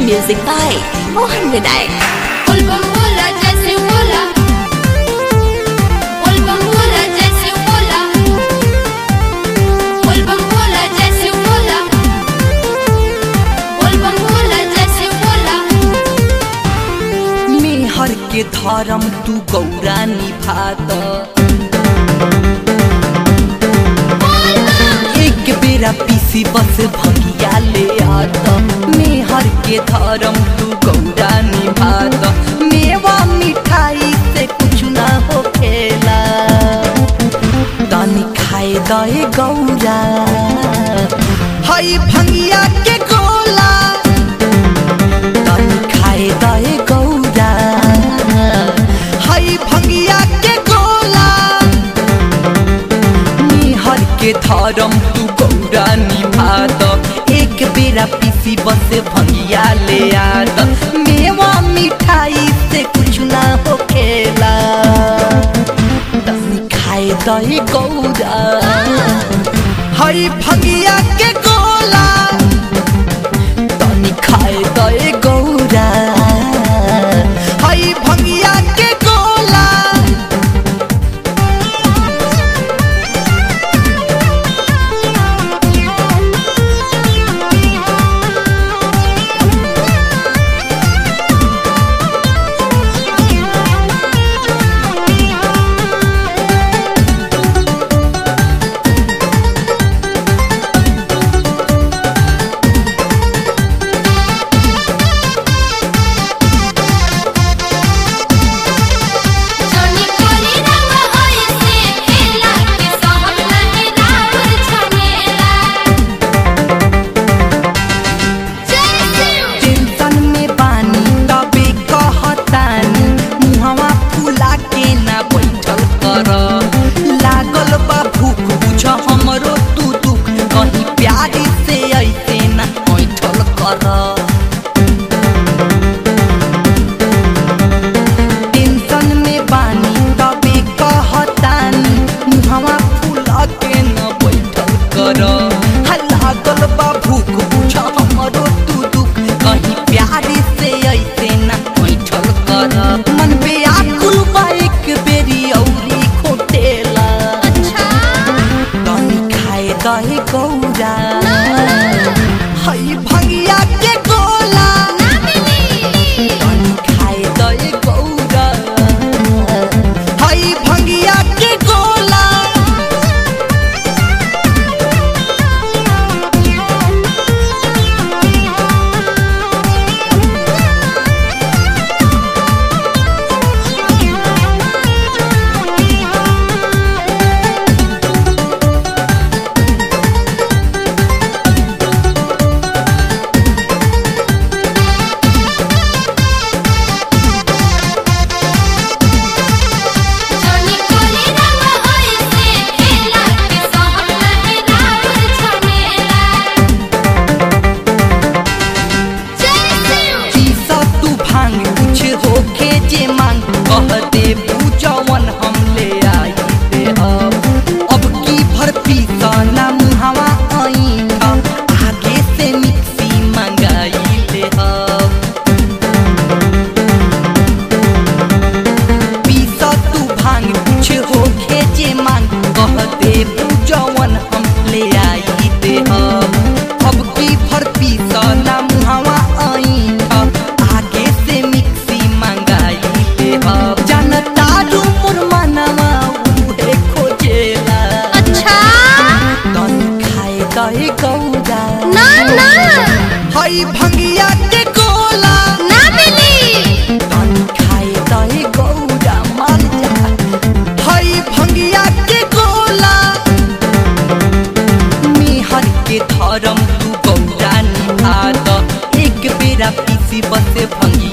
Music by Mohan Vinayak. Volvam bola जैसे बोला Volvam bola जैसे बोला Volvam bola जैसे बोला Volvam bola जैसे बोला मेहर के धर्म तू गौरा निभात एक बेरा पीसी बस भगिया ले आत मेहर के धर्म तू गौरा निभात मेवा मिठाई से कुछ ना हो खेला तनी खाए दए गौरा हई भंगिया के गोला तनी खाए दए गौरा हई भंगिया के गोला निहर के धर्म तू गौरा निभात एक बेरा पीसी बस भंगिया ले आत मेवा मिठाई से कुछ ना हो खेला तनी खाए दए गौरा हई भंगिया के गोला तनी खाए दए गौरा हई भंगिया के गोला जोनी कोरी रंग होय से खेला के सहन नहीं रावर छनेला जैसे टेंशन में बानी तबे कहतानी मुहवा फुला के ना बैठल कर लागल बा भूख बुझ हमरो तू दुख कहीं प्यार से ऐसे ना बैठल कर टेंशन में बानी तबे कहतानी मुहवा फुला के न बैठल कर हा लागल बा भूख बुझ हमरो तू दुख कहीं प्यार से ऐसे न बैठल कर मन पे आकुल बा एक बेरी औरी खोटेला अच्छा तनी खाए दहे गौरा हई भंगिया के गोला ना मिली तनी खाए दहे गौरा हई भंगिया के गोला जोनी कोरी रंग होय से खेला के सहन नहीं रावर छनेला जैसे पीसा तू भांग कुछ होके जे मांग कह दे पूजवन हम ले आई दे अब अब की भर पीसा ना मुहावा आई आगे से मिक्सी मंगाई ले अब पीसा तू भांग कुछ होके जे मांग कह दे पूजवन हम ले आई दे अब अब की भर पीसा ना मुहावा आई आगे से मिक्सी मंगाई दे अब जनता रू मुरमनवा उहे खोजेला अच्छा तनी खाए दहे गौरा ना ना हई भंगिया के गोला ना मिली तनी खाए दहे गौरा मान जा हई भंगिया के गोला मेहर के धर्म तू गौरा निभात एक बेरा पीसी बसे भंगिया